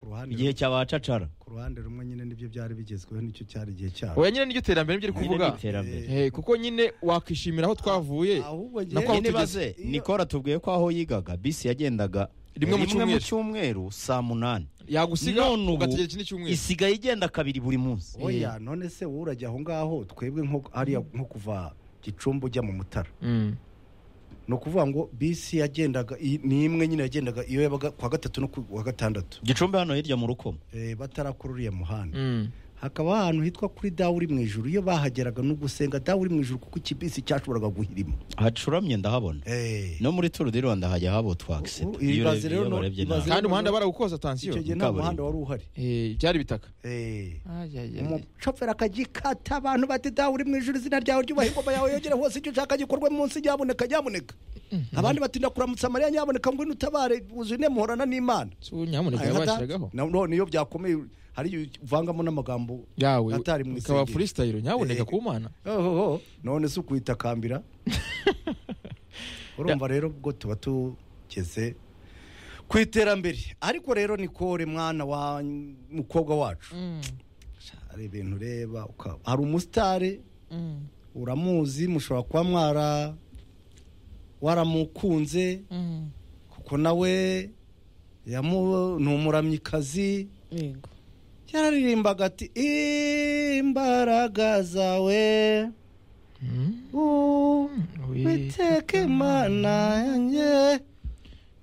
ruhande igihe cyabacacara ku ruhande rumwe nyine nibyo byari bigezweho nicyo cyari igihe cyabo oya nyine n'iryo terambere nibyo uri Nyine kuvuga ni iterambere Eh, kuko nyine wakwishimira aho twavuye ahubwo na kwa- njye aho nyine tugeze- baze iyo- nikora tubwiye ko aho yigaga bisi yagendaga Rimwe mu cyumweru. cyumweru saa munani yagusiga none ubu ugategera ikindi cyumweru isigaye igenda kabiri buri munsi oya none se wowe urajya aho ngaho twebwe nko hariya nko kuva gicumbi ujya mu mutara Mm. ni ukuvuga ngo bisi yagendaga i- ni imwe nyine yagendaga iyo yabaga kuwa gatatu no kuwa gatandatu gicumbi hano hirya mu rukomo Eh, batarakurura uriya muhanda Mm. hakaba ahantu hitwa kuri dawe uri mu ijuru iyo bahageraga no gusenga dawe uri mu ijuru kuko ikibisi cyashoboraga guhirima hacuramye ndahabona no muri turu di rwanda hajya habo twakisi Ubu- ibaze rero no- ibaze- kandi umuhanda barawukoza tansiyo icyo gihe nta kaburimbo. muhanda wari uhari Eh, byari bitaka Eh, Ayayaya. umushoferi akagikata abantu bati dawe uri mu ijuru izina ryawe ryubahe ingoma yawe yogere hose icyo ushaka gikorwe munsi nyaboneka nyaboneka abandi bati ndakuramutsa mariya nyaboneka ngo utabare buzune muhorana n'imana So, nyamuneka Aya ngata- yabashyiragaho na- none iyo byakomeye hari igihe uvangamo n'amagambo yawe atari mu ukaba isengero. freestyle Eh, nyaboneka ku mana ohoho none si ukuyitakambira urumva rero ubwo tuba tugeze ku iterambere ariko rero ni kore mwana wa mukobwa wacu hari ibintu ureba uka- hari umusitari uramuzi mushobora kuba mwara waramukunze kuko nawe yamu- ni umuramyikazi Yego. yararirimbaga ati imbaraga zawe Uwiteka Imana yanjye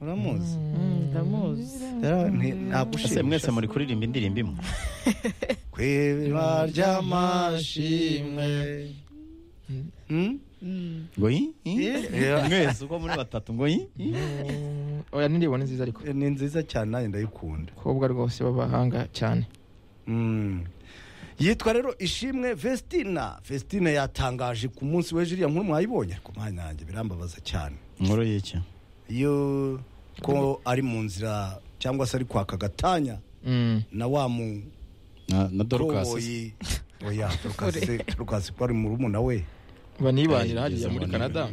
uramuzi Mm, Ndamuzi. Yara- nti- ese nagushimisha mwese muri kuririmba indirimbo imwe ku iriba ry'amashimwe Hmm? Mm. ngo yi yi? Yeah. mwese uko muri batatu ngo yi yi? oya n'indirimbo ni nziza ariko Eh, ni nziza cyane nanjye ndayikunda abakobwa rwose b'abahanga cyane Mm. yitwa rero ishimwe vestina vestina yatangaje ku munsi w'ejo iriya nkuru mwayibonye ariko mwanya yanjye birambabaza cyane inkuru y'iki iyo ko ari mu nzira cyangwa se ari kwaka gatanya Mm. na wa mu na na dorukasi koboyi oya dorukasi dorukasi ko ari murumuna we Eh, banibanira hariya muri ngeze canada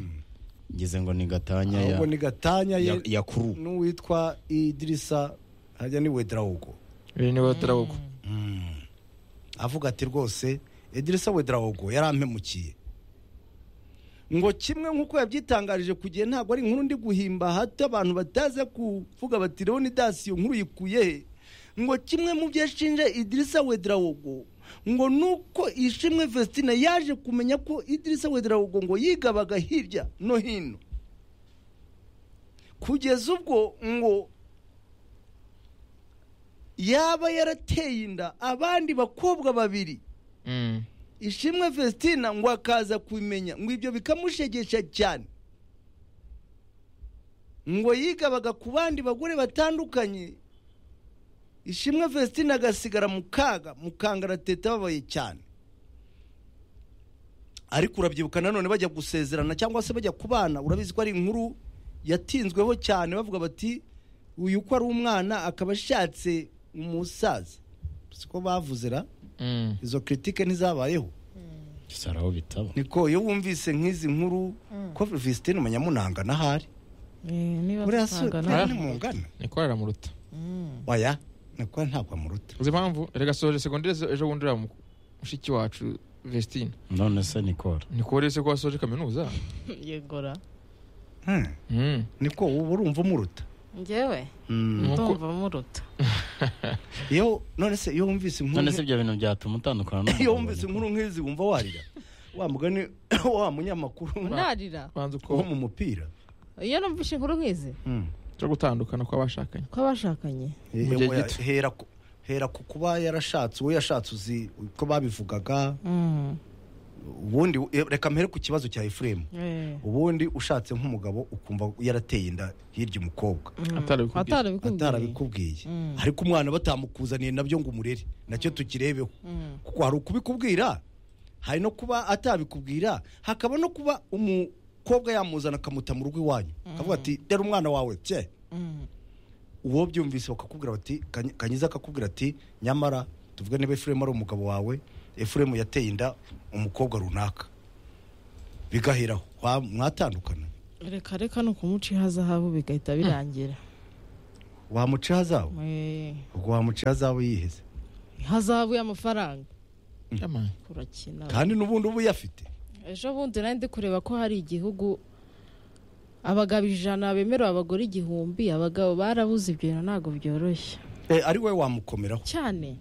ngize ngo ni gatanya ya ahubwo ni gatanya ye ya- ya kuru n'uwitwa idirisa hajya ni wedrawugo biri niwe batarawuko avuga ati rwose idirisa wedrawugo yarampemukiye ngo kimwe nk'uko yabyitangarije ku gihe ntabwo ari inkuru ndi guhimba hato abantu bataza kuvuga bati rero ni dasiyo nkuru yikuye he ngo kimwe mu byo ashinja idirisa wedrawugo ngo nuko ishimwe vesitine yaje kumenya ko idirisa wedrawugo ngo yigabaga hirya no hino kugeza ubwo ngo yaba yarateye inda abandi bakobwa babiri Mm. ishimwe Vestina ngo akaza kubimenya ngo ibyo bikamushegesha cyane ngo yigabaga ku bandi bagore batandukanye ishimwe Vestina agasigara mu kaga mu kangaratete ababaye cyane ariko urabyibuka nanone bajya gusezerana cyangwa se bajya kubana urabizi ko ari inkuru yatinzweho cyane bavuga bati uyu ko ari umwana akaba ashatse umusaza siko bavuze ra Mm. izo kiritike ntizabayeho saraho bitaba niko iyo wumvise nk'izi nkuru ko visitine umunyamunanga n'ahari Eh, niba buriya si dusanga buriya na- ni mungana niko aramuruta Mm. oya niko ntabwo amuruta uzi impamvu erega soje segonderi zo- ejo bundi uriya mushiki wacu vestine none se nikora niko rero se ko wasoje kaminuza Yegora. Hmm, Mm. niko uba urumva umuruta Njyewe Hmm. Nuko- ndumva muruta. iyo none se iyo wumvise inkuru none se ibyo bintu byatuma utandukana n'umugabo iyo wumvise wawe? inkuru nk'izi wumva warira wa mugani wa munyamakuru Narira. banza wo uko mu mupira Iyo numvise inkuru nk'izi Hmm. cyo gutandukana kw'abashakanye ko abashakanye Eh, Mu gihe oya, gito. hera ku- hera ku kuba yarashatse uwo yashatse uzi ko babivugaga Mm. ubundi eh, reka mpere ku kibazo cya efuremu Eh. ubundi ushatse nk'umugabo ukumva yarateye inda hirya umukobwa Mm. Atarabikubwiye. Atarabikubwiye. atarabikubwiye Mm. ariko umwana batamukuzaniye nabyo ngo umurere nacyo tukirebeho Mm. kuko hari ukubikubwira hari no kuba atabikubwira hakaba no kuba umukobwa yamuzana akamuta mu rugo iwanyu akavuga ati dore umwana wawe bye Mm. uwo byumvise bakakubwira bati Kanyi- kanyiza akakubwira ati nyamara tuvuge niba efuremu ari umugabo wawe efuremu yateye inda umukobwa runaka bigaheraho Wa- mwatandukana reka reka ni ukumuca ihazahabu bigahita birangira wamuca ihazabu Eh, ubwo wamuca ihazabu yiheze hazabu y'amafaranga Yama. kurakina kandi n'ubundi ubu yafite ejo bundi nari ndi kureba ko hari igihugu abagabo ijana bemerewe abagore igihumbi abagabo barabuze ibyo bintu ntabwo byoroshye Eh, ari wowe wamukomeraho cyane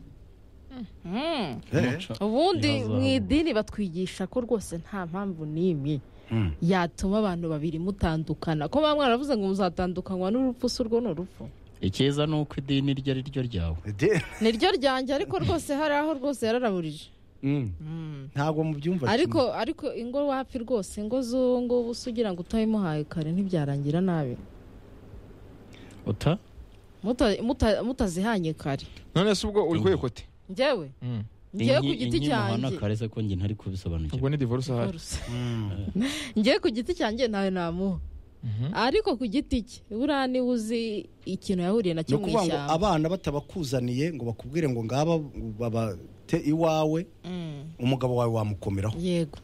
Mm. Eh, ubundi Ihazabu. mu idini batwigisha ko rwose nta mpamvu n'imwe mm. yatuma abantu babiri mutandukana ko baba mwaravuze ngo muzatandukanywa n'urupfu si urwo ni urupfu icyiza ni uko idini iryo ari ryo ryawe De- niryo ryanjye ariko rwose hari aho rwose yararaburije mm. ntabwo mubyumva ariko ariko ingo wapi rwose ingo z'ubu ngubu se ugira ngo utabimuhaye kare ntibyarangira nabi uta Muta- muta- mutazihanye kare none se ubwo uri Inki. kwekote njyewe njyewe ku Inki- giti inki muhana cyanjye kare se ko njye ntari kubisobanukirwa ubwo ni divorce ahari Rwose. Mm. njyewe ku giti cyanjye nawe namuha ariko ku giti cye buriya niba uzi ikintu yahuriye ni nacyo mu ukuvuga ngo ishyamba abana batabakuzaniye ngo bakubwire ngo ngaba babate iwawe Mm, umugabo wawe wamukomeraho yego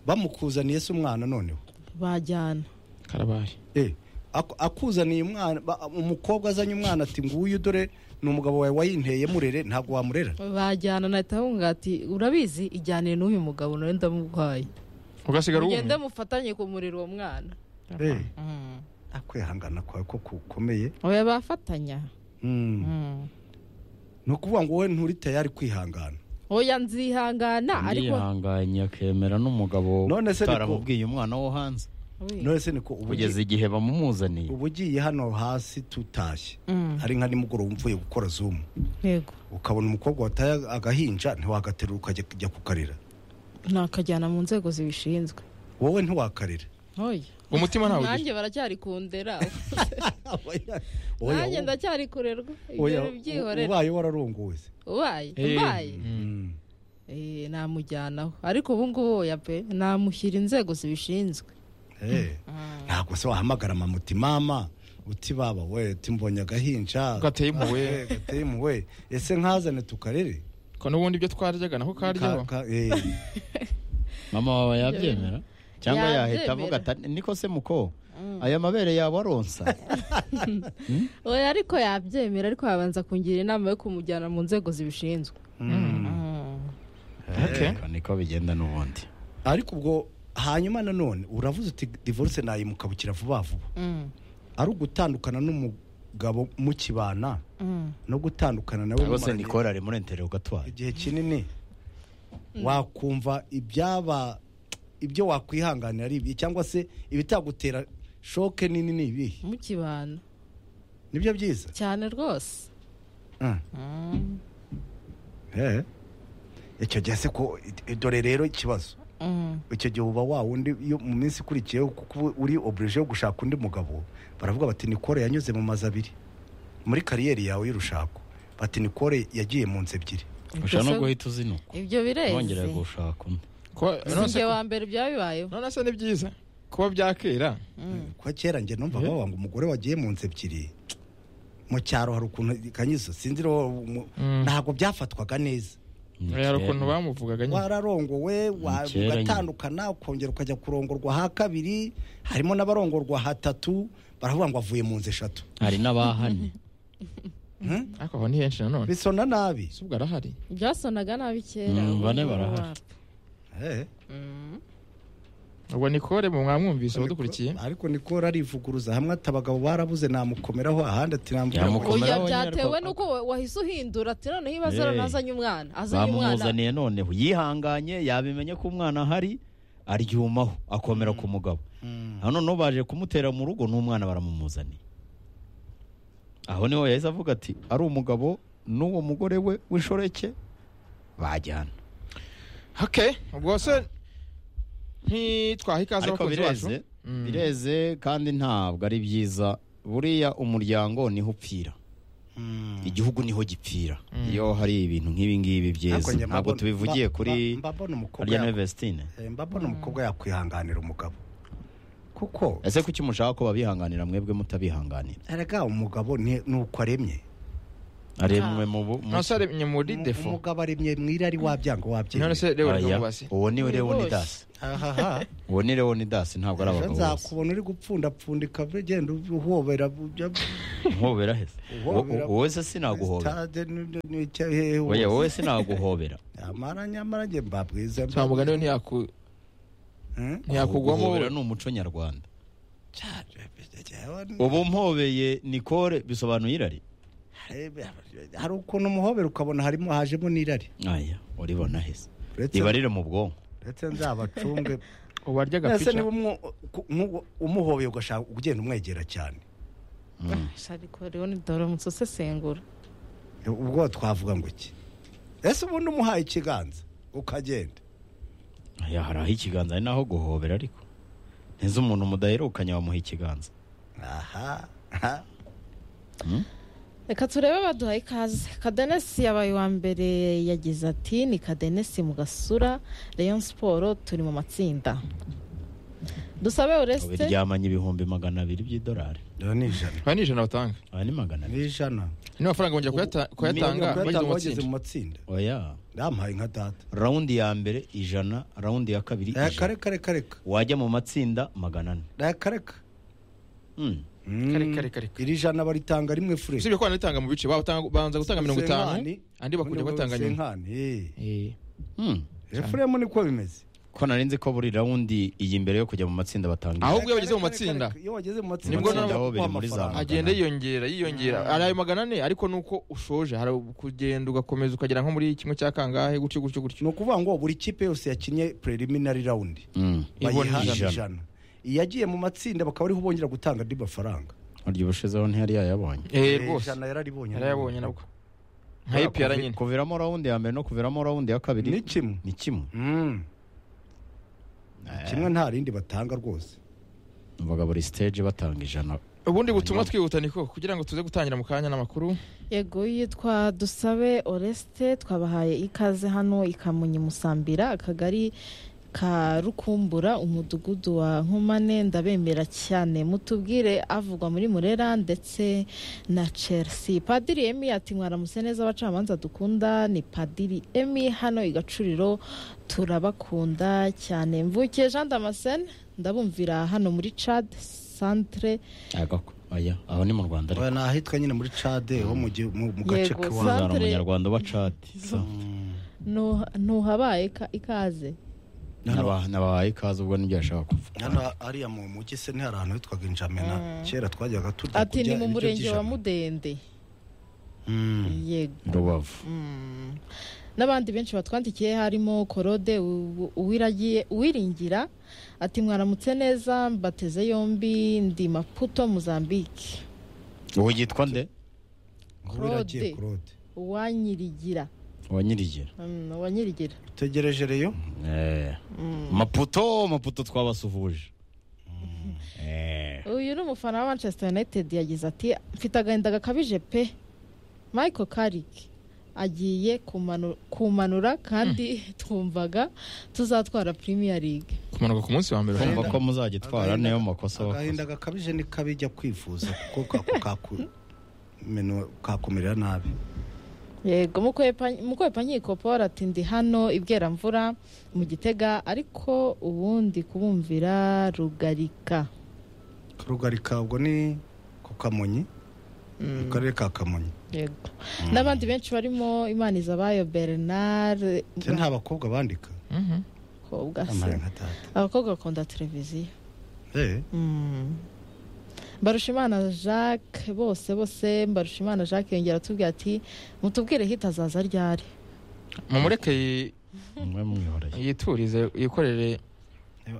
bamukuzaniye se umwana noneho bajyana karabaye Eh, aku- akuzaniye umwana ba- umukobwa azanye umwana ati nguyu dore ni umugabo wawe wayinteye murere ntabwo wamurera bajyana nahita ahunga ati urabizi ijyanire n'uyu mugabo nawe ndamurwaye ugasigara mugende wumye mufatanye ku muriro uwo mwana Eh, Mm. akwihangana kwawe ko kukomeye oya bafatanya Mm. Mm. ni ukuvuga ngo wowe nturi tayari kwihangana oya nzihangana ariko yihanganye akemera n'umugabo None se ni ko- utaramubwiye umwana wo hanze Oya. none se niko ubu kugeza igihe bamumuzaniye uba ugiye hano hasi tutashye Mm, hari nka nimugoroba mvuye gukora zumu yego ukabona umukobwa wataye agahinja ntiwagaterura ukajya kujya kukarira nakajyana mu nzego zibishinzwe wowe ntiwakarira oya umutima ntawe ugira nanjye baracyari ku ndera Oya, nanjye oya, ndacyari kurerwa oya, ibyo byihorera ubaye wararongowe se ubaye Eh. ubaye Mm. Eh, namujyanaho ariko ubu ngubu oya pe namushyira inzego zibishinzwe Eh, ntabwo se wahamagara mamuti mama uti baba we timbonye agahinja gateye impuwe Eh, gateye impuhwe ese nkazane tukarere ko n'ubundi ibyo twaryaga nako karyaho Ka- ka- eh, mama wawe yabyemera cyangwa Yabyemera. yahita avuga ati niko se muko aya mabere yawe aronsa oya ariko yabyemera ariko yabanza kungira inama yo kumujyana mu nzego zibishinzwe mm. Mm. Okay. Ariko niko bigenda n'ubundi ariko ubwo hanyuma nanone uravuze uti divorce nayimukabukira vuba vuba Mm. ari ugutandukana n'umugabo mukibana Mm. no gutandukana nawe rwose mumaranye nikora ari muri enteri ugatwara igihe kinini wakumva ibyaba ibyo wakwihanganira ari ibi cyangwa se ibitagutera shoke nini ni ibihe mukibana nibyo byiza cyane rwose Mm. Eh. icyo gihe se ko i- dore rero ikibazo Mm. icyo gihe uba wa wundi iyo mu minsi ikurikiyeho kuko uba uri oburije yo gushaka undi mugabo baravuga bati nikore yanyuze mu mazu abiri muri kariyeri yawe y'urushako bati nikore yagiye mu nzu ebyiri ushobora no guhita uzinuka ibyo wongera bireze gushaka undi Kuba- none se sinjye wa mbere byabibayeho none se ni byiza kuba byakera kwa kera njye numva bavuga ngo umugore wagiye mu nzu ebyiri mu cyaro hari ukuntu kanyizo sinzi rero mu- Mm. ntabwo byafatwaga neza Ni hari ukuntu kera. bamuvugaga nyine wararongowe wa- kera nyine. ugatandukana ukongera ukajya kurongorwa ha kabiri harimo n'abarongorwa hatatu baravuga ngo avuye mu nzu eshatu hari n'abahane ariko aho ni henshi nanone bisona nabi se ubwo arahari byasonaga nabi kera Mm, ubu bane ngubu barahari. wapi. Eh, Mm. ubwo nikore mu mwamwumvise abadukurikiye ariko niko arivuguruza hamwe ati abagabo barabuze namukomeraho ahandi ati nambwira ngo- Yamukomera oya wenyine byatewe ariko- nuko wa- wahise uhindura ati noneho ibibazo Hey. nazanye umwana azanye umwana bamumuzaniye noneho yihanganye yabimenye ko umwana ahari aryumaho akomera ku mugabo Mm. hano noneho baje kumutera mu rugo n'umwana baramumuzaniye aho niho yahise avuga ati ari umugabo n'uwo mugore we w'inshoreke bajyana hake ubwo se ntitwaha ikaze ariko abakunzi bacu bireze bireze kandi ntabwo ari byiza buriya umuryango niho upfira Mm. igihugu niho gipfira iyo hari ibintu nk'ibi ngibi Ariko byiza njye ntabwo mbabona- tubivugiye mba- kuri mba- mbabona umukobwa harya yak- nevesitine eh, mbabona umukobwa yakwihanganira umugabo kuko ese kuki mushaka ko babihanganira mwebwe mutabihanganira erega umugabo ni ni uko aremye aremwe mu bu mu- none se aremye muri defo umugabo aremye mwirari wabyanga none wabyemeye se reba Aya, rwubase uwo ni Buri leonidasi ahaha uwo ni leonidasi ntabwo ari ejo abagabo bose nzakubona uri gupfundapfundika ugenda uhobera ujya- uhobera heza uhobera wowe se sinaguhobera Stade ni- ni- ni- icyo- hehe hose. oya wowe sinaguhobera amara nyamara njye mba bwiza mba- nta mugani we ntiyaku- Hmm? ntiyakugwamo guhobera ni umuco nyarwanda Cya- cya- cya- ubu mpobeye nikore bisobanuye irari hari ukuntu umuhobera ukabona harimo hajemo n'irari aya uribona heza Uretse- ribarire mu bwonko ndetse nzabacunge ubarya mbese agapica niba umwo- ku- nk'uwo- umuhobeye ugashaka ugenda umwegera cyane Mm. ariko rero ni dore umusesengura ubwo twavuga ngo iki ese ubundi umuhaye ikiganza ukagenda aya hari aho ikiganza ari naho guhobera ariko neza umuntu mudaherukanye wamuha ikiganza aha aha. Mm? reka turebe baduhaye ikaze kadenesi yabaye uwa mbere yagize ati ni kadenesi mu gasura leon siporo turi mu matsinda dusabe ureste biryamanye ibihumbi magana abiri by'idolari Dore ni ijana aba ni ijana batanga aya ni magana ni abiri ijana ni amafaranga bongera kuyata- kuyatanga Kuyatanga bageze mu wageze matsinda mu matsinda oya ndamuhaye nka data rawundi ya mbere ijana rawundi ya kabiri reka ijana reka reka reka wajya mu matsinda magana ane reka reka Mm. Mm. Kare, kare, kare. iri jana baritanga rimwe fure usibye ko banatanga mu bice batanga- babanza gutanga mirongo itanu Senkani. andi bakujya Muri batanga nyuma Senkani, eh. Eh, Mm. efuremu niko bimeze ko nari nzi ko buri rawundi iyi mbere yo kujya mu matsinda batanga Aho- ijana. Ahubwo iyo bageze mu matsinda. iyo bageze mu matsinda Nibwo bagenda nabo kuguha biri muri za amafaranga. magana. agenda yiyongera yiyongera ari ayo magana ane ariko nuko ushoje hari kugenda ugakomeza ukagera nko muri kimwe cya kangahe gutyo gutyo gutyo ni ukuvuga ngo buri kipe yose yakinnye preliminary round Mm. Ibona bayiha ijana. ijana iyagiye mu matsinda bakaba ariho bongera gutanga andi mafaranga urya ubushizeho ntiyari yayabonye Eh, Eh, rwose ijana yararibonye yarayabonye nabwo nka epiyara nyine kuviramo rawundi ya mbere no kuviramo rawundi ya kabiri ni kimwe ni kimwe Mm. kimwe nta rindi batanga rwose numvaga buri stage batanga ijana ubundi butumwa twihuta niko kugira ngo tuze gutangira mu kanya n'amakuru yego yitwa dusabe oreste twabahaye ikaze hano ikamunyi musambira akagari ka rukumbura umudugudu wa nkomane ndabemera cyane mutubwire avugwa muri murera ndetse na chelsea padiri emi ati mwaramutse neza abacamanza dukunda ni padiri emi hano i gacuriro turabakunda cyane mvukiye jean damascene ndabumvira hano muri cad centre agako oya aho ni mu rwanda ariko Oya, ni ahitwa nyine muri cade ho mu gihu- mu- mu gace Yego, k'iwabo uzana Centre- umunyarwanda uba cadi Nuha- ntuhabaye ka- ikaze Naba- nabahaye ikaze ubwo nibyo yashaka kuvuga hano hariya mu mujyi se ntihari ahantu hitwaga injamena kera twajyaga tujya ati ni mu ibiryo murenge wa by'ijana. mudende Mm. yego rubavu Mm. n'abandi benshi batwandikiye harimo korode U- Uwiragiye- uwiringira ati mwaramutse neza mbateze yombi ndi maputo mozambique uwo yitwa nde Kuba iragiye Claude. Claude. uwanyirigira uwanyirigera Mm, uwanyirigira tegereje reyo Eh. maputo maputo twabasuhuje Eh. uyu ni umufana wa manchester united yagize ati mfite agahinda gakabije pe michael carrick agiye kumanu- kumanura kandi twumvaga tuzatwara premier league kumanuka ku munsi wa mbere kumva ko muzagitwara niyo makosa wakoze agahinda gakabije ni kabi jya kwifuza kuko kako kaku- menu- kakumerera nabi yego mukwepankiko paul ati ndi hano ibweramvura mu gitega ariko ubundi kubumvira rugarika rugarika ubwo ni ku kamonyi mu karere ka kamonyi yego n'abandi benshi barimo imanizabayo bernard se nta bakobwa bandika Mhm. bakobwa amaye se nka tata abakobwa bakunda televiziyo Eh, Mm. Mbarushimana Jacques bose bose Mbarushimana Jacques yongera atubwira ati mutubwire hit azaza ryari mumureke yi- mwe mwihoreye yiturize yikorere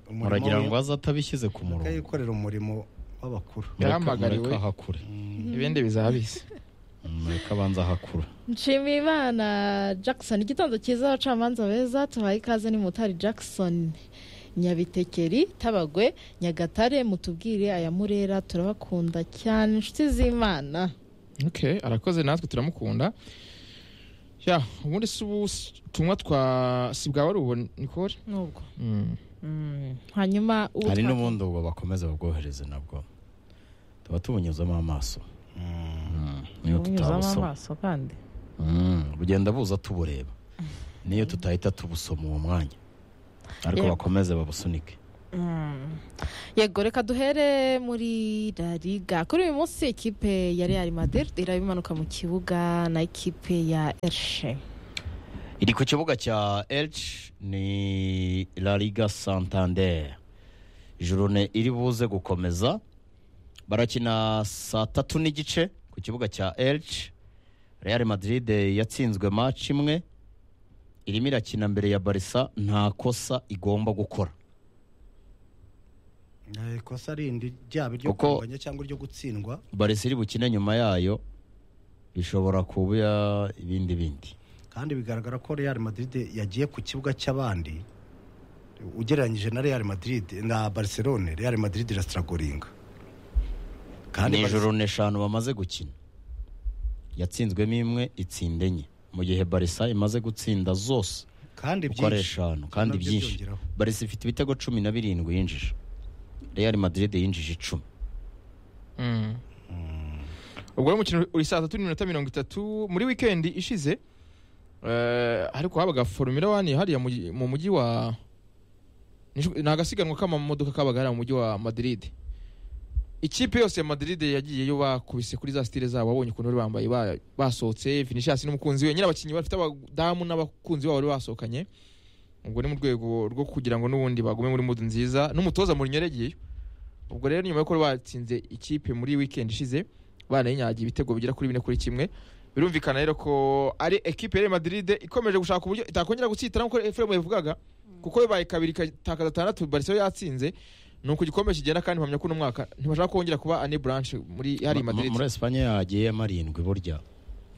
umurimo muragira we- ngo aze atabishyize ku Reka murongo yikorere umurimo w'abakuru Mureke- Yahamagariwe. mureke ahakure ibindi bizabise mureke abanza ahakure Nshimiyimana Jackson igitondo cyiza abacamanza beza tuhaye ikaze ni Mutari Jackson Nyabitekeri Tabagwe Nyagatare mutubwire aya Murera turabakunda cyane inshuti z'Imana okay arakoze natwe turamukunda ya ubundi si ubutumwa twa si bwaba ari ubu nikore nubwo Mm. Mm. hanyuma ubu hari twa- n'ubundi ubwo bakomeza babwohereze nabwo tuba tubunyuzamo amaso niyo ubunyuzamo tutabusoma amaso kandi Mm, bugenda buza tubureba niyo tutahita tubusoma uwo mwanya ariko Yego. bakomeze babusunike Mm. yego reka duhere muri La Liga kuri uyu munsi ikipe ya Real Madrid irabimanuka mu kibuga na ikipe ya Elche iri ku kibuga cya elche ni la liga santander jurune iri buze gukomeza barakina saa tatu n'igice ku kibuga cya elche real madrid yatsinzwe match imwe irimo irakina mbere ya barisa nta kosa igomba gukora Eh, ikosa rindi ryaba iryo Kuko- kunganya cyangwa iryo gutsindwa barisa iri bukine nyuma yayo bishobora kuba ibindi bindi kandi bigaragara ko real madrid yagiye ku kibuga cy'abandi ugereranyije na real madrid na barcelone real madrid irasiragoringa ni ijoro n'eshanu bamaze gukina yatsinzwemo imwe itsinda enye mu gihe barisa imaze gutsinda zose kandi uko ari eshanu kandi Nabyo byinshi byongeraho. barisa ifite ibitego cumi na birindwi yinjije real madrid yinjije icumi Mm. ubwo rero umukino uri saa tatu n'iminota mirongo itatu muri wikendi ishize eh, ariko habaga formula wani hariya mu gi- mu mujyi wa Nishu- ni agasiganwa k'amamodoka kabaga hariya mu mujyi wa madrid ikipe yose ya madrid yagiyeyo bakubise kuri za stile zabo wabonye ukuntu bari bambaye ba- basohotse vinicius n'umukunzi we nyine abakinnyi bafite abadamu n'abakunzi babo bari basohokanye ubwo ni mu rwego rwo kugira ngo n'ubundi bagume muri mudu nziza n'umutoza mu yagiyeyo ubwo rero nyuma y'uko bari batsinze ikipe muri weekend ishize banayinyagiye ibitego bigera kuri bine kuri kimwe birumvikana rero ko ari ekipe ya Real Madrid ikomeje gushaka uburyo itakongera gutsitara nk'uko Efremu yavugaga kuko bibaye kabiri ikatakaza atandatu Barcelona yatsinze ni uko igikombe kigenda kandi mpamya ko uno mwaka ntibashaka kongera kuba ane branch muri hari Ma- Madrid muri espanye yagiyemo arindwi burya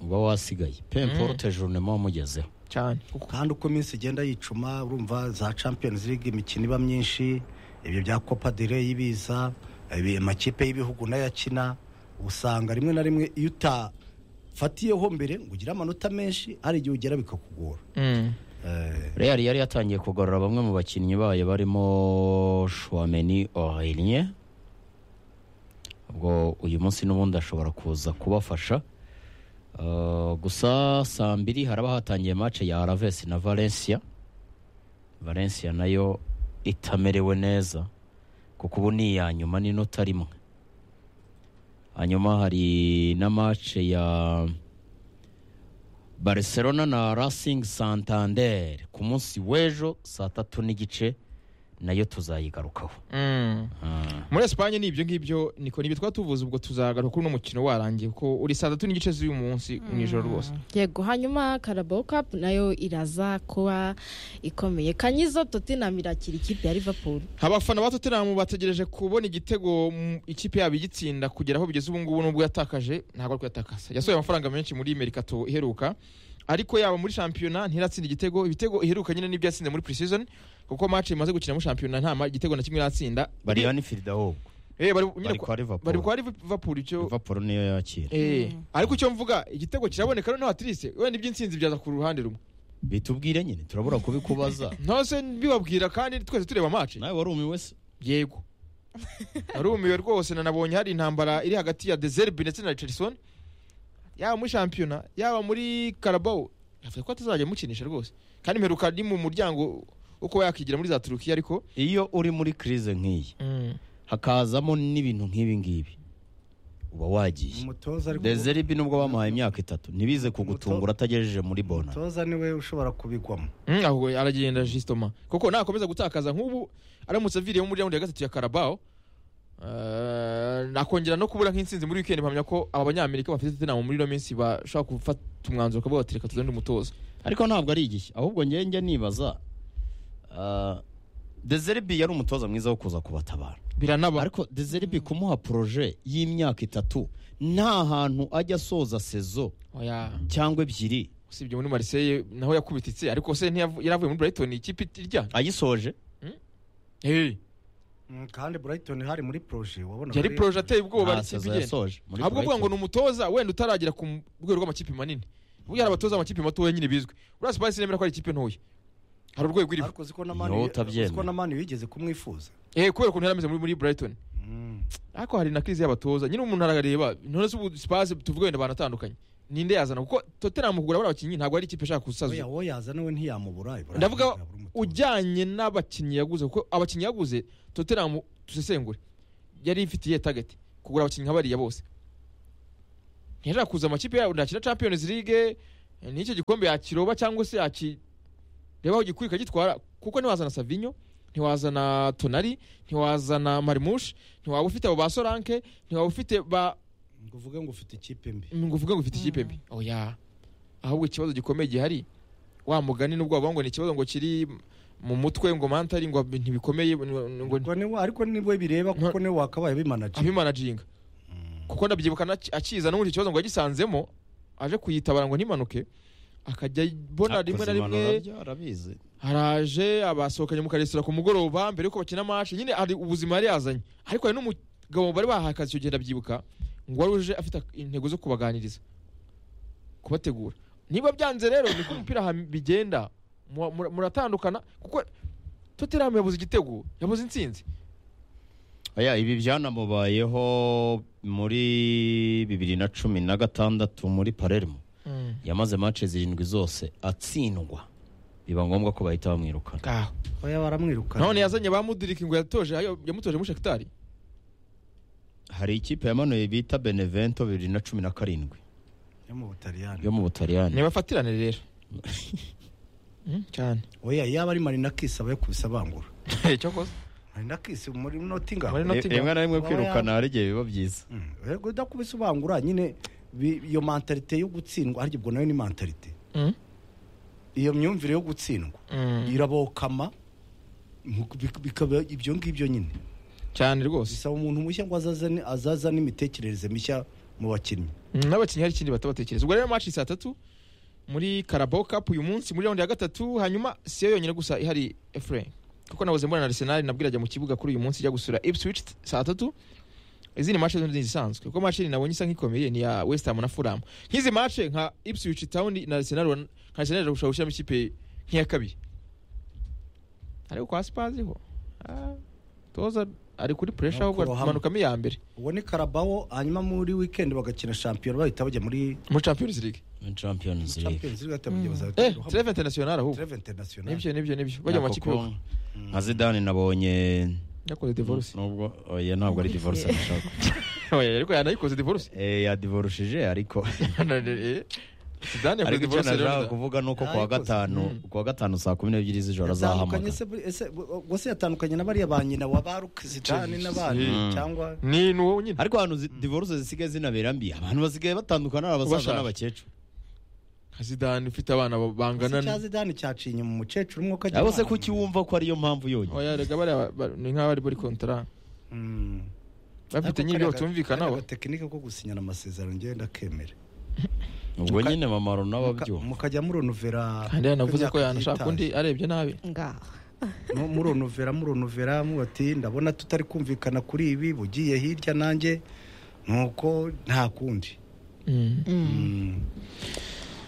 uba wasigaye pe Mm. mporute joro wamugezeho cyane kandi uko iminsi igenda yicuma urumva za champions league imikino iba myinshi ibyo bya copa dere y'ibiza ibi- amakipe y'ibihugu nayo akina usanga rimwe na rimwe iyo utafatiyeho mbere ngo ugire amanota menshi hari igihe ugera bikakugora Mm. Eh, real yari yatangiye kugarura bamwe mu bakinnyi bayo barimo shwameni ohirinye ubwo uyu munsi n'ubundi ashobora kuza kubafasha Uh, gusa saa mbiri haraba hatangiye mace ya araves na valencia valencia nayo itamerewe neza kuko ubu ni iya nyuma n'inota rimwe hanyuma hari na mace ya barcelona na racing santander ku munsi w'ejo saa tatu n'igice nayo tuzayigarukaho Mm. Ah. muri Espagne ni ibyo ngibyo niko ni ibyo twaba tuvuze ubwo tuzagaruka kuri uno mukino warangiye kuko uri saa tatu n'igice z'uyu munsi mu ijoro rwose yego hanyuma Carabao Cup nayo iraza kuba ikomeye kanyizo Tottenham irakira ikipe ya Liverpool abafana ba tottenham bategereje kubona igitego mm, ikipe yabo igitsinda kugera aho bigeze ubu ngubu n'ubwo yatakaje ntabwo ari kuyatakaza yasohoye amafaranga menshi muri merikato iheruka ariko yaba muri shampiyona ntiratsinda igitego ibitego iheruka nyine nibyo yatsinze muri pre-season kuko match imaze gukina muri shampiyona nta ma- igitego na kimwe iratsinda bariya ni firida ahubwo Eh, bari nyine bari kwa- kwa bari liverpool kwa liverpool icyo liverpool niyo yakira Eh, ariko icyo mvuga igitego kiraboneka rero n'abatirisi wenda iby'insinzi byaza ku ruhande rumwe bitubwire nyine turabura kubikubaza ntose bibabwira kandi twese tureba match nawe warumiwe wese yego narumiwe rwose nanabonye hari intambara iri hagati ya dezerbi ndetse na richardson yaba muri shampiyona yaba muri karabao yavuze ko atazajya amukinisha rwose kandi mperuka ni mu muryango wo kuba yakigira muri za turukiya ariko iyo uri muri crise nk'iyi hakazamo n'ibintu nk'ibi ngibi uba wagiye umutoza ariko- dezeribi nubwo bamuhaye imyaka itatu ntibize kugutungura atagejeje muri bona umutoza niwe ushobara kubigwamo Mm, ahubwo aragenda jisitoma kuko nakomeza gutakaza nk'ubu aramutse aviriyemo muri raundi ya gatatu ya karabao Eh, nakongera no kubura nk'insinzi muri wikendi mpamya ko aba banyamerika bafite tena muri ino minsi bashobora gufata umwanzuro ukavuga bati reka tuzane umutoza ariko ntabwo ari igishya ahubwo njye njya nibaza dezeribi yari umutoza mwiza wo kuza kubatabara biranaba ariko dezeribi kumuha poroje y'imyaka itatu nta hantu ajya asoza sezo Oya. cyangwa ebyiri usibye muri Marseille naho yakubititse ariko se ntiyavu- yaravuye muri Brighton ikipe irya ayisoje hey. Mm, kandi brighton hari muri proje wabona yari muri- proje ateye ubwoba nta ari ikipe sezo igenda yasoje muri ahubwo uvuga ngo Brighton. ni umutoza wenda utaragera ku m- rwego rw'amakipe manini ubu hari abatoza amakipe matoya nyine bizwi uriya Spurs nemera ko ari ikipe ntoya hari urwego iriho ariko uzi ko na mani Niwowe utabyemera. uzi ko na mani wigeze kumwifuza eh kubera ukuntu yari ameze muri, muri Brighton ariko hari na kiriziya y'abatoza nyine umuntu arareba intore z'ubu sipaze tuvuga wenda banatandukanye ninde yazana kuko totenhamu kugura bariya bakinnyi ntabwo ari ikipe ishaka gusaza oya wowe yazana we ntiyamubura ibura- ndavuga yabura umutoza. ujyanye n'abakinnyi yaguze kuko abakinnyi yaguze totenhamu dusesengure yari ifitiye tageti kugura abakinnyi nka bariya bose ntiyashaka kuza amakipe yabo nakina champions league n'icyo gikombe yakiroba cyangwa se yaki reba aho gikurika gitwara kuko ntiwazana savinyo ntiwazana tonari ntiwazana marimushi ntiwaba ufite abo ba soranke ntiwaba ufite ba ngo uvuge ngo ufite ikipe mbi ngo uvuge ngo ufite ikipe mbi oya ahubwo ikibazo gikomeye gihari wa mugani nubwo wavuga ngo ni ikibazo ngo kiri mu mutwe ngo mantari ngo ntibikomeye ngo Ubwo ni we- ariko ni we bireba kuko niwe wakabaye bimanaje abimanaginga kuko ndabyibuka nac- akiza n'ubundi ikibazo ngo yagisanzemo aje kuyitabara ngo ntimanuke akajya bona rimwe na rimwe arabizi haraje abasohokanye mu karesitora ku mugoroba mbere yuko bakina match nyine hari ubuzima yari yazanye ariko hari n'umugabo bari bahaye akazi icyo gihe ndabyibuka ngo wari uje afite intego zo kubaganiriza kubategura niba byanze rero niko umupira ha- bigenda Mu- mura- muratandukana kuko Tottenham yabuze igitego yabuze intsinzi Aya, ibi byanamubayeho muri bibiri na cumi na gatandatu muri Palermo yamaze match zirindwi zose atsindwa biba ngombwa ko bahita bamwirukana ngaho oya baramwirukana none yazanye ba mudiriki ngo yatoje ayo- yamutoje muri shakitari hari ikipe yamanuye bita Benevento bibiri na cumi na karindwi yo mu butaliyani yo mu Butaliyani ntibafatirane rero Mm, cyane oya yaba ari marina kisi aba yakubise abangura icyo akoze marina kisi muri noti ngaho Marina- Re- rimwe na rimwe Baba kwirukana hari igihe biba byiza Mm, rego udakubise ubangura nyine bi- iyo mentalite yo gutsindwa ariko ubwo nayo ni mentalite Mm, iyo myumvire yo gutsindwa mm, irabokama mu- bik- bikaba ibyo ngibyo nyine cyane rwose bisaba umuntu mushya ngo azazane- azaza n'imitekerereze mishya mu bakinnyi Mm, n'abakinnyi hari ikindi bahita batekereza ubwo rero match saa tatu muri Carabao Cup uyu munsi muri round ya gatatu hanyuma si yo yonyine gusa ihari Efrain kuko nabuze mbona na Arsenal nabwo irajya mu kibuga kuri uyu munsi ijya gusura Ipswich t- saa tatu izindi match zindi zisanzwe kuko match nabonye isa nk'ikomeye ni ya West Ham na Fulham nk'izi match nka Ipswich Town na Arsenal wan- nka Arsenal irashobora gushyiramo ikipe nk'iya kabiri ariko kwa Spurs ho ah, toza ari kuri pressure No, ahubwo kurohama. amanukamo iya mbere uwo ni karabawo hanyuma muri wikendi bagakina shampiyona bahita bajya muri muri Champions League muri Champions League champions league bahita bajya bazahita eh baruhama. Treve International ahubwo Treve international nibyo nibyo nibyo bajya mu Nako makipe ko- yose nka Zidane nabonye yakoze divorce nubwo oya ntabwo ari divorce nashaka oya ariko yanayikoze divorce Eh, yadivorushije ariko Zidane yakoze ariko icyo divorce nashaka rero kuvuga ni uko kuwa Ariko- gatanu Mm. kuwa gatanu saa kumi n'ebyiri z'ijoro yatandukanye azahamagara se buri- ese ubwo se yatandukanye na bariya ba nyina wa baruke zidane n'abandi Mm. cyangwa ni nuwo nyine ariko ahantu zi- divorce zisigaye zinabera mbi abantu basigaye batandukana ari abasaza Ubashaka. n'abakecuru nka Zidane ufite abana ba- bangana icya na- zidane cyaciye inyuma umukecuru umwe ko abo se kuki wumva ko ariyo mpamvu yonyine oya rega bariya ba- ni nk'abari muri kontara bafite nyine ibyo batumvikanaho tekinike ko gusinyana amasezerano ngewe ndakemera ubwo nyine mamaro nawe Muka- abyumva mukajya muronovera kandi yanavuze ko imyaka yanashaka itanu. undi arebye nabi ngaho Mu- muronovera muronovera mubati ndabona tutari kumvikana kuri ibi bugiye hirya nanjye nuko nta kundi Mm.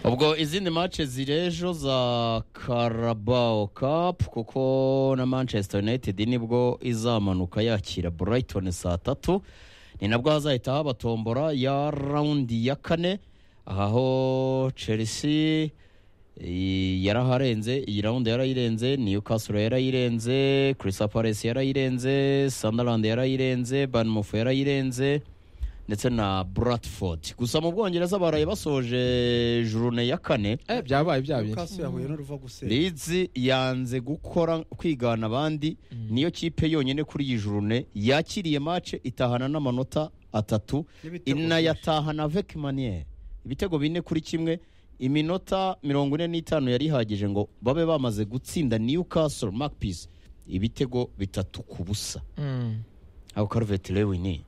ubwo izindi match zirejo za Carabao Cup kuko na Manchester United nibwo izamanuka yakira Brighton saa tatu ni nabwo hazahita haba tombora ya raundi ya kane aho Chelsea eh, yaraharenze iyi raundi yarayirenze Newcastle yarayirenze Crystal Palace yarayirenze Sunderland yarayirenze Bournemouth yarayirenze ndetse na Bradford gusa mu Bwongereza baraye basoje jurune ya kane eh byabaye byabaye kaso yahuye n'uruva gusenya Leeds yanze gukora kwigana abandi niyo kipe yonyine kuri iyi jurune yakiriye match itahana n'amanota atatu N'ibitego inayatahana avec manière ibitego bine kuri kimwe iminota mirongo ine n'itanu yari ihagije ngo babe bamaze gutsinda Newcastle Magpies ibitego bitatu ku busa Mm. aho Calvert Lewin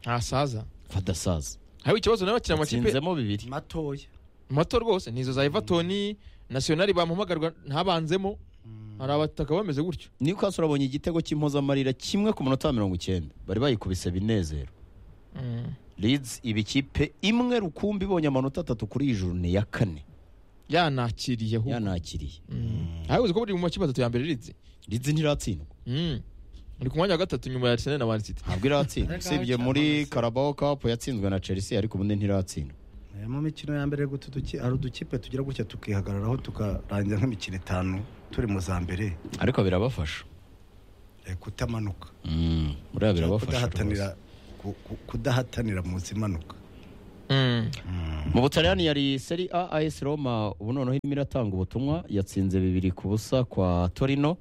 ntasaza fadasaza hariho ikibazo n'abakina amakipe atsinzemo bibiri matoya mato rwose nizo za Everton National bamuhamagarwa ntabanzemo hari abataka bameze gutyo Newcastle abonye igitego cy'impozamarira kimwe ku munota wa mirongo icyenda bari bayikubise binezero Mm. Leeds iba ikipe imwe rukumbi ibonye amanota atatu kuri iyi juru ni iya kane yanakiriye ahubwo yanakiriye habuze ko buri mu makipe atatu ya mbere rizi Leeds ntiratsindwa ni ku mwanya wa gatatu nyuma ya Arsenal na Man City ntabwo iratsindwa usibye muri Carabao Cup yatsinzwe na Chelsea ariko ubundi ntiratsindwa Eh, mu mikino ya mbere gutu duki- hari udukipe tugira gutya tukihagararaho tukarangira nk'imikino itanu turi mu za mbere ariko birabafasha eh, kutamanuka Mm, buriya birabafasha kudahatanira rwose. ku- ku- kudahatanira mu zimanuka mu Butaliyani yari Serie A AS Roma ubu noneho irimo iratanga ubutumwa yatsinze bibiri ku busa kwa Torino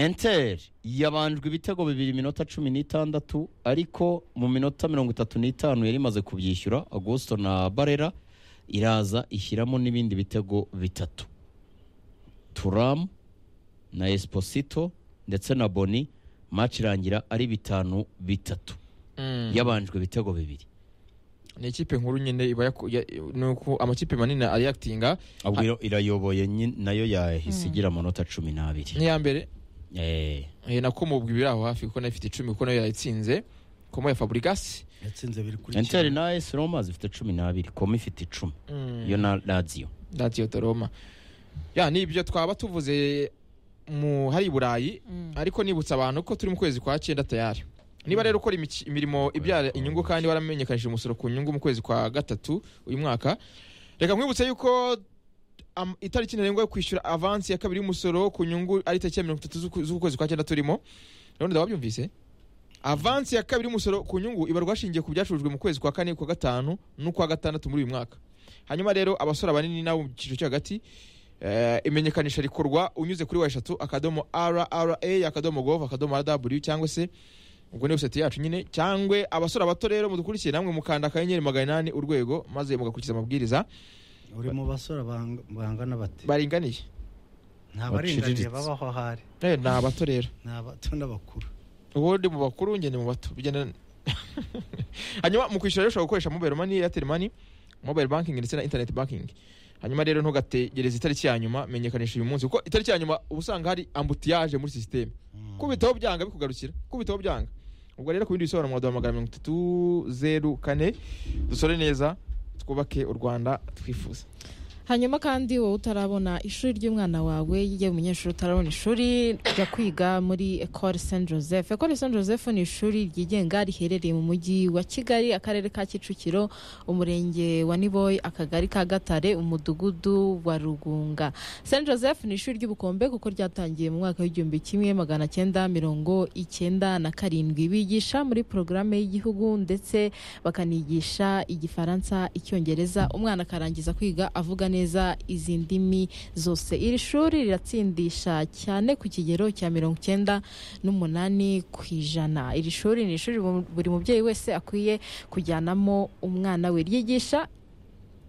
Inter yabanjwe ibitego bibiri iminota cumi n'itandatu ariko mu minota mirongo itatu n'itanu yari imaze kubyishyura Augusto na Barera iraza ishyiramo n'ibindi bitego bitatu Turam na Esposito ndetse na Boni match irangira ari bitanu bitatu Mm. yabanjwe ibitego bibiri ni ikipe nkuru nyine iba yaku- ya- ni uko amakipe manini ariyakitinga ahubwo iro- irayoboye nyi- nayo yahise igira amanota cumi n'abiri n'iya mbere Eh, eh, na Komo ubwo ibiri aho hafi kuko nayo ifite icumi kuko nayo yayitsinze Komo ya Fabregas yatsinze biri kuri Inter na AS Roma zifite cumi n'abiri komo ifite icumi yo na Lazio Lazio de Roma ya ni ibyo twaba tuvuze mu hari i Burayi ariko nibutsa abantu ko turi mu kwezi kwa cyenda tayari niba rero ukora imiki- imirimo ibyara inyungu kandi waramenyekanishije umusoro ku nyungu mu kwezi kwa gatatu uyu mwaka reka nkwibutse yuko am- itariki ntarengwa yo kwishyura avansi ya kabiri y'umusoro ku nyungu ari tariki ya mirongo itatu z'uku- z'ukwezi kwa cyenda turimo rero ndaba wabyumvise avansi ya kabiri y'umusoro ku nyungu ibarwa hashingiye ku byacurujwe mu kwezi kwa kane ku wa gatanu n'ukwa gatandatu muri uyu mwaka hanyuma rero abasora banini nabo mu cyiciro cyo hagati eh, imenyekanisha rikorwa unyuze kuri wa eshatu akadomo rra akadomo gov akadomo rw cyangwa se ubwo ni website yacu nyine cyangwa abasora bato rero mudukurikiye namwe mukanda akanyenyeri magana inani urwego maze mugakurikiza amabwiriza uri mu basore bang- bangana bate baringaniye nta baciriritse. baringaniye babaho aho ari Eh, ni abato rero ni abato n'abakuru uwo ndi mu bakuru ngende mu bato bigenda hanyuma mu kwishyura rero ushobora gukoresha mobile money airtel money mobile banking ndetse na internet banking hanyuma rero ntugategereze itariki ya nyuma menyekanisha uyu munsi kuko itariki ya nyuma uba usanga hari ambutiyage muri sisiteme kubitaho byanga bikugarukira kubitaho byanga ubwo rero ku bindi bisobanuro mwaduhamagara mirongo itatu zeru kane dusore neza twubake u rwanda twifuza hanyuma kandi wowe utarabona ishuri ry'umwana wawe yewe umunyeshuri utarabona ishuri jya kwiga muri ecole saint joseph ecole saint joseph ni ishuri ryigenga riherereye mu mujyi wa kigali akarere ka kicukiro umurenge wa niboyi akagari ka gatare umudugudu wa rugunga saint joseph ni ishuri ry'ubukombe kuko ryatangiye mu mwaka w'igihumbi kimwe magana cyenda mirongo icyenda na karindwi bigisha muri porogaramu y'igihugu ndetse bakanigisha igifaransa icyongereza umwana akarangiza kwiga avuga neza izi ndimi zose iri shuri riratsindisha cyane ku kigero cya mirongo icyenda n'umunani ku ijana iri shuri ni ishuri bu- buri mubyeyi wese akwiye kujyanamo umwana we ryigisha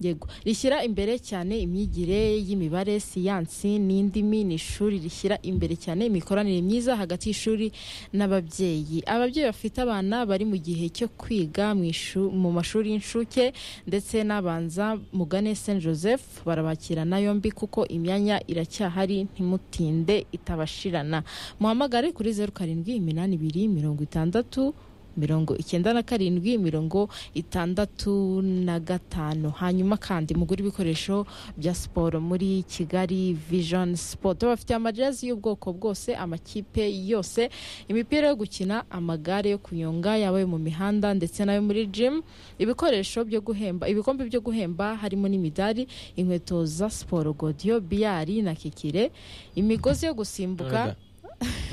yego rishyira imbere cyane imyigire y'imibare siyansi n'indimi ni ishuri rishyira imbere cyane imikoranire myiza hagati y'ishuri n'ababyeyi ababyeyi bafite abana bari mu gihe cyo kwiga mu ishu- mu mashuri y'incuke ndetse n'abanza mugane saint joseph barabakirana yombi kuko imyanya iracyahari ntimutinde itabashirana muhamagare kuri zeru karindwi iminani ibiri mirongo itandatu mirongo icyenda na karindwi mirongo itandatu na gatanu hanyuma kandi mugura ibikoresho bya siporo muri kigali vision sport bafite amajezi y'ubwoko bwose amakipe yose imipira yo gukina amagare yo kunyonga yaba ayo mu mihanda ndetse n'ayo muri gym ibikoresho byo guhemba ibikombe byo guhemba harimo n'imidari inkweto za siporo godiyo biyari na kikire imigozi yo gusimbuka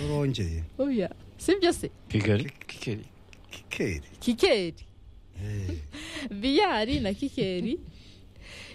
rurongeye Oya, si byo se Kigali kikeri kikeri kikeri Eh, biyari na kikeri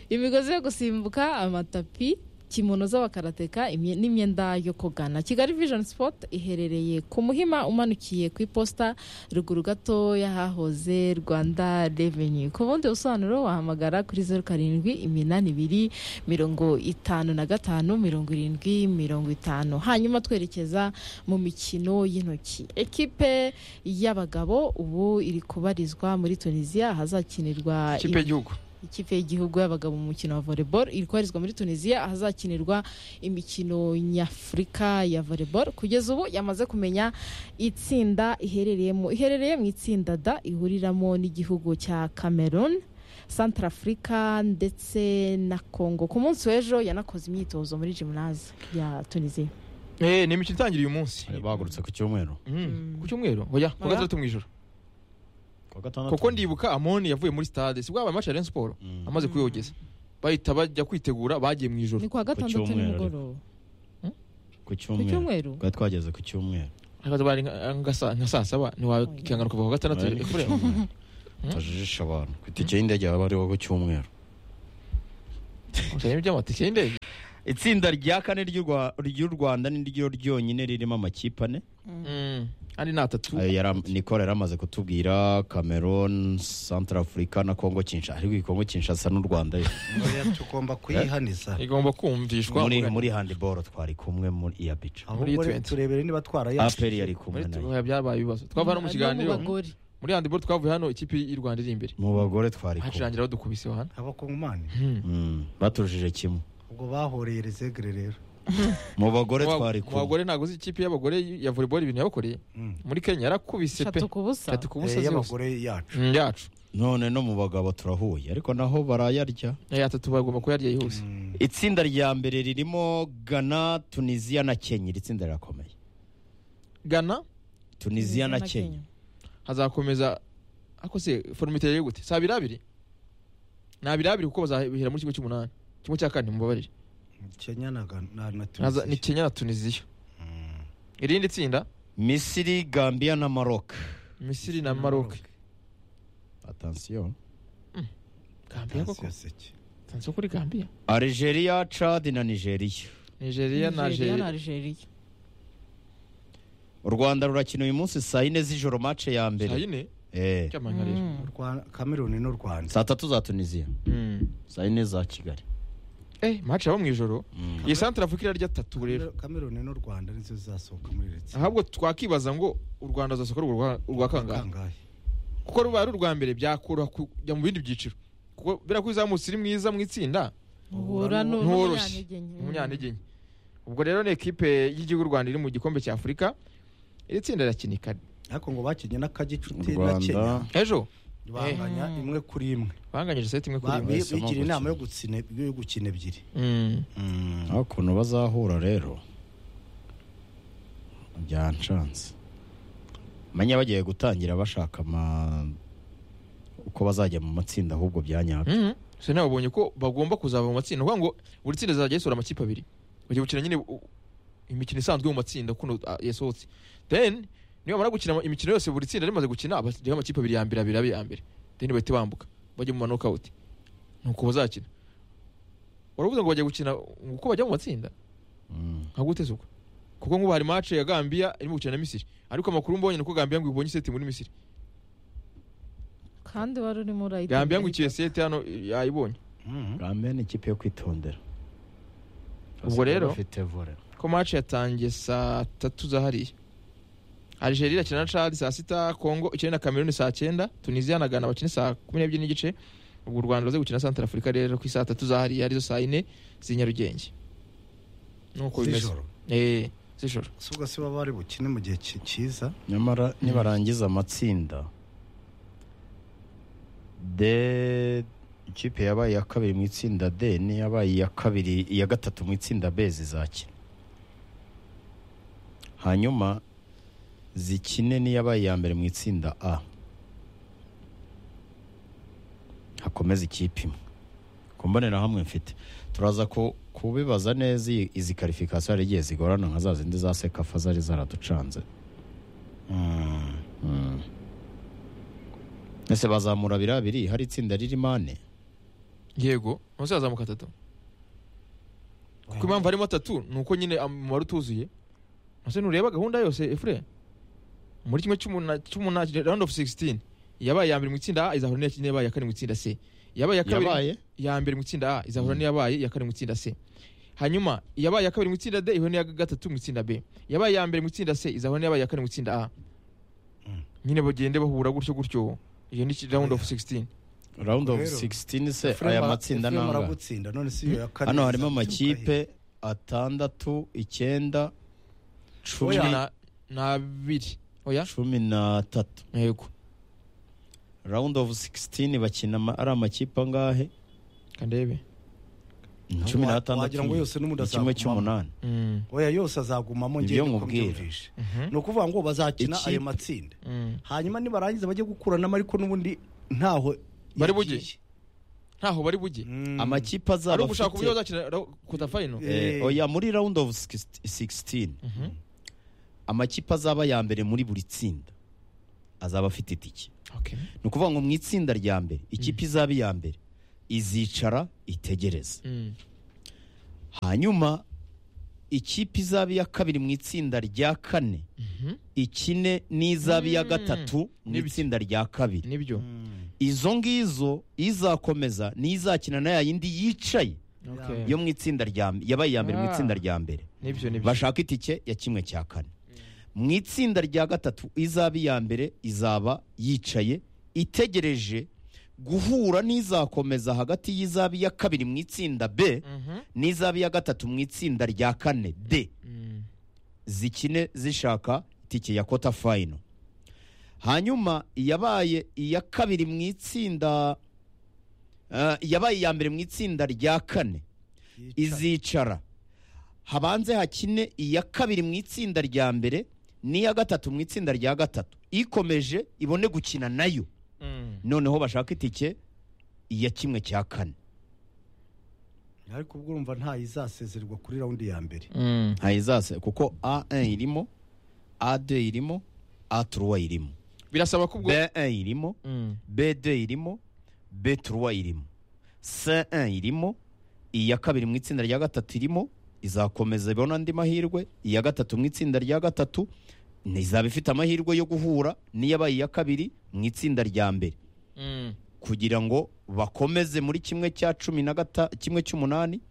imigozi yo gusimbuka amatapi kimono z'abakarateka imye- n'imyenda yo kogana kigali vision sport iherereye ku muhima umanukiye ku iposita ruguru gato y'ahahoze rwanda revenue ku bundi busobanuro wahamagara kuri zeru karindwi iminani ibiri mirongo itanu na gatanu mirongo irindwi mirongo itanu hanyuma twerekeza mu mikino y'intoki ekipe y'abagabo ubu iri kubarizwa muri tunisiya ahazakinirwa ikipe y'igihugu ikipe y'igihugu y'abagabo mu mukino wa volleyball iri kubarizwa muri tunisiya ahazakinirwa imikino nyafurika ya volleyball kugeza ubu yamaze kumenya itsinda iherereyemo iherereye mu itsinda da ihuriramo n'igihugu cya cameroon Centrafrica ndetse na congo ku munsi w'ejo yanakoze imyitozo muri gymnase ya tunisiya Eh, ni imikino itangiriye uyu munsi bari bahagurutse ku cyumweru Mm. ku cyumweru oya ku Oya. gatandatu mu ijoro kuwa gatandatu kuko ndibuka amoni yavuye muri stade si bwabaye match ya Rayon Sport Mm. amaze kuyogeza bahita bajya kwitegura bagiye mu ijoro ni kuwa gatandatu cyumweru. nimugoroba ku ku cyumweru cyumweru twari twageze ku cyumweru Hakaza bari nka nka saa nka saa saba ntiwakihangana kuva ku gatandatu Bari ku kure cyumweru. Mm. tajijisha abantu ku itike y'indege baba bariho ku cyumweru ukeneye iby'amatike y'indege itsinda rya kane ry'u Rwa- ry'u rwanda ni ryo ryonyine ririmo amakipe ane Mm. andi ni atatu ayo yara- Nicole yari amaze kutubwira cameroon central africa na congo kinshasa ariko iyi congo kinshasa n'u rwanda yo Oya, tugomba kuyihaniza igomba kumvishwa muri muri muri handball twari kumwe muri iya bica muri ahubwo rero 20. turebere niba twarayaje aperi yari kumwe nayo tuba byabaye ibibazo twava hano mu No kiganiro bagore muri handball twavuye hano ikipe y'u Rwanda iri imbere mu bagore twari kumwe hacirangira badukubise hano abakongomani Mm. Mm, batujije kimwe ubwo bahoreye rezegere rero mu bagore Mu ba- twari mu kumwe bagore ntabwo uzi ikipe y'abagore ya volleyball ibintu yabakoreye Mm. muri Kenya yarakubise pe shatu ku busa Shatu ku busa Eh, zose y'abagore yacu Mm, yacu none no mu bagabo turahuye ariko naho barayarya Eh, atatu bagomba kuyarya yihuse Mm. itsinda rya mbere ririmo ghana tunisiya na kenya iri tsinda rirakomeye Ghana tunisiya na kenya hazakomeza ariko se forume iteye gute si abiri abiri ni abiri abiri kuko bazabihera muri kimwe cy'umunani kimwe cya kane mubabarire kenya na Ghana- na- na Haza- ni tunisiya kenya na tunisiya irindi tsinda misiri gambiya na maroc misiri na maroc atansiyo gambiya koko Tunisiya seke. tansiyo kuri gambiya algeria chad na nigeria nigeria na na Algeria. algeria u rwanda rurakina uyu munsi saa yine z'ijoro mace ya saa mbere yine Eh, cyamanya rero Mm. Rwa- kameruni n'u rwanda saa tatu za tunisiya Mm. saa yine za kigali eh maci yaba mu ijoro Mm. iyi santara afurika irarya atatu rero Kamer- kameruni n'u rwanda nizo zizasohoka muri retse ahubwo twakibaza ngo u rwanda ruzasohora urwo rwa- urwa kangahe kuko ruba ari urwa mbere byakoroha kujya mu bindi byiciro kuko bera ko uzamutse uri mwiza mu itsinda uhura nu- Ntoroshye. n'umunyantege nke. umunyantege nke ubwo rero ni ekipe y'igihugu u rwanda iri mu gikombe cya afurika iri tsinda rirakina ikane ariko ngo bakinnye n'akagicuti u na kenya rwanda ejo banganya Mm. imwe kuri imwe banganyije seti imwe kuri Ba- imwe bi- bahisemo bigira inama yo gukina. gutsine- yo gukina ebyiri Mm. aho ukuntu bazahura rero byanshanze manya bagiye gutangira bashaka ama uko bazajya mu matsinda ahubwo byanyaka Mm. so nawe babonye ko bagomba kuzava mu matsinda ni ukuvuga ngo buri tsinda zizajya yisura amakipe abiri bagiye gukina nyine u- imikino isanzwe yo mu matsinda kuno ah, yasohotse then niba bamara gukina ama- imikino yose buri tsinda rimaze gukina bajyaho amakipe abiri ya mbere abiri abe iya mbere then bahite bambuka bajya mu manokawuti ni uko bazakina waravuze ngo bajya gukina uko bajya mu matsinda Mm. nka gute se ubwo kuko nk'ubu hari match ya Gambia irimo gukina na Misiri ariko amakuru mbonye nuko Gambia ngo ibonye iseti muri Misiri kandi wari urimo urayitega Gambia ngo ikiye seti hano yayibonye Gambia ni ikipe yo kwitondera Ubwo rero- bafite vore ko match yatangiye saa tatu za hariya Algeria irakina na Chad saa sita Congo ikina na Cameroon saa cyenda Tunisia na Ghana bakina saa kumi n'ebyiri n'igice ubwo u Rwanda ruze gukina na Central Africa rero ku saa tatu za hariya arizo saa yine z'inyarugenge nuko bimeze z'ijoro eh z'ijoro si ubwo se baba bari bukine mu gihe ki- cyiza nyamara nibarangiza amatsinda de ikipe yabaye iya kabiri mu itsinda d n'iyabaye iya kabiri iya gatatu mu itsinda b zizakina hanyuma zikine n'iyabaye iya mbere mu itsinda a hakomeza ikipe imwe ku mbonerahamwe mfite turaza ku- kubibaza neza iyi- izi karifikasiyo hari igihe zigorana nka za zindi za sekafa zari zaraducanze Mm. Ese bazamura abiri abiri hari itsinda ririmo ane yego munsi hazamuka atatu kuko impamvu harimo atatu ni uko nyine umubare utuzuye ese nureba gahunda yose efure muri kimwe cy'umuna- cy'umunani round of 16 yabaye iya mbere mu itsinda a izahura n'iya- n'iyabaye iya kane mu itsinda c yabaye iya kabiri yabaye iya mbere mu itsinda a izahura Mm. n'iyabaye iya kane mu itsinda c hanyuma iyabaye iya kabiri mu itsinda d ihura n'iya gatatu mu itsinda b yabaye iya mbere mu itsinda c izahura n'iyabaye iya kane mu itsinda a Mm. nyine bagende bahura gutyo gutyo iyo ni round of 16 round of Rero, 16 se Efuremu aya ara- matsinda Efuremu nanga aragutsinda none si iyo ya kane hano harimo izabyuka amakipe atandatu icyenda cumi cumi na- na- n'abiri oya cumi n'atatu yego round of 16 bakina ama- ari amakipe angahe kandebe ni cumi Wa- n'atandatu wagira ngo yose n'ubundi ni azagumamo. kimwe cy'umunani Mm. oya yose azagumamo Ibyo ngende uko nkubwira. mbyumvishe Mhm. ni ukuvuga ngo bazakina Ikipe- ayo matsinda Mm. hanyuma nibarangiza bajye gukuranamo ariko n'ubundi ntaho yagiye. Bari bugiye. ntaho bari bujye Mm. amakipe ari azaba ugushaka afite uburyo bazakina ra- kuta final Eh, Eh. oya muri round of 16 Mhm. amakipe azaba ya mbere muri buri tsinda azaba afite itike Okay. ni ukuvuga ngo mu itsinda rya mbere ikipe izaba iya mbere izicara itegereze Mm. hanyuma ikipe izaba iya kabiri mu itsinda rya kane Mhm. ikine n'izaba iya gatatu mu Nibyo. itsinda rya kabiri nibyo Mm. izo ngizo izakomeza n'izakina na ya yindi yicaye Okay. yo mu itsinda rya yabaye iya mbere mu Ah. itsinda rya mbere nibyo nibyo bashaka itike ya kimwe cya kane mu itsinda rya gatatu izaba iya mbere izaba yicaye itegereje guhura n'izakomeza hagati y'izaba iya kabiri mu itsinda b Mhm. n'izaba iya gatatu mu itsinda rya kane d Mm. zikine zishaka itike ya kota fayino hanyuma iyabaye iya kabiri mu itsinda eh, iyabaye iya mbere mu itsinda rya kane izicara habanze hakine iya kabiri mu itsinda rya mbere n'iya gatatu mu itsinda rya gatatu ikomeje ibone gukina nayo Mm. noneho bashaka itike iya kimwe cya kane ariko ubwo urumva ntayo izasezererwa kuri raundi ya mbere Mm. ntayizase kuko a1 irimo a2 irimo a3 irimo birasaba ko ubwo b1 irimo Mm. b2 irimo b3 irimo c1 irimo iya kabiri mu itsinda rya gatatu irimo izakomeza ibona andi mahirwe iya gatatu mu itsinda rya gatatu izaba ifite amahirwe yo guhura n'iyabaye iya kabiri mu itsinda rya mbere Mm. kugira ngo bakomeze muri kimwe cya cumi na gata kimwe cy'umunani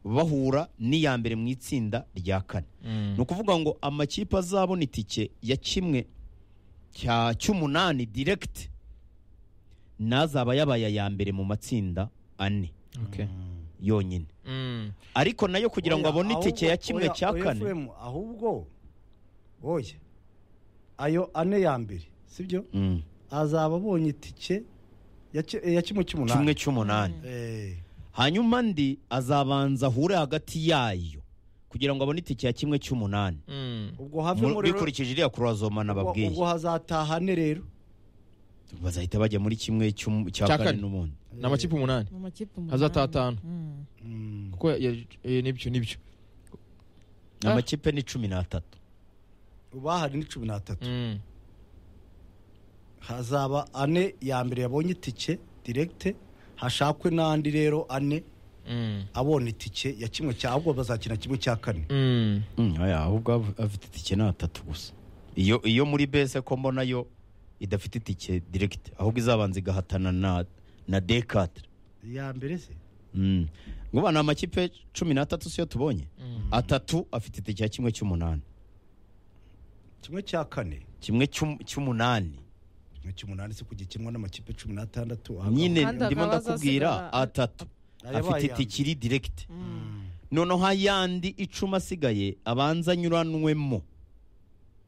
bahura n'iya mbere mu itsinda rya kane Mm. ni ukuvuga ngo amakipe azabona itike ya kimwe cya cy'umunani diregiti n'azaba yabaye aya mbere mu matsinda ane Okay. yonyine Mm. ariko nayo kugira ngo Oya, abone itike ya ahubwo- kimwe oya, cya oya, kane Efuremu, ahubwo oya ayo ane ya mbere sibyo Mm. azaba abonye itike ya ki- ya kimwe cy'umunani kimwe cy'umunani Eh, hanyuma andi azabanza ahure hagati yayo kugira ngo abone itike ya kimwe cy'umunani Mm. ubwo havemo Mu- rero bikurikije iriya kurazoma ubwo- nababwiye ubwo hazatahane rero bazahita bajya muri kimwe cy'um- cya Cya kane kane. n'ubundi ni amakipe umunani mu makipe umunani hazataha atanu Mm. Mm. kuko ya- eh, nibyo nibyo Ah. amakipe ni cumi n'atatu bahari ni cumi n'atatu Mm. hazaba ane ya mbere yabonye itike diregite hashakwe n'andi rero ane Mm. abonye itike ya kimwe cya ahubwo bazakina kimwe cya kane Mm. Mm, oya, ahubwo av- afite itike ni atatu gusa iyo iyo muri bese ko mbona yo idafite itike diregite ahubwo izabanza igahatana na na dekatire iya mbere se Mm. ngubu ni amakipe cumi n'atatu siyo tubonye Mm. atatu afite itike ya kimwe cy'umunani kimwe cya kane kimwe cy'um- cy'umunani kimwe cy'umunani se kujya kinwa n'amakipe cumi n'atandatu nyine Kandi ndimo akaba ndakubwira azasigara- atatu Ayabaye afite iya itike iri diregite Mm. noneho ayandi icumi asigaye abanza anyuranwemo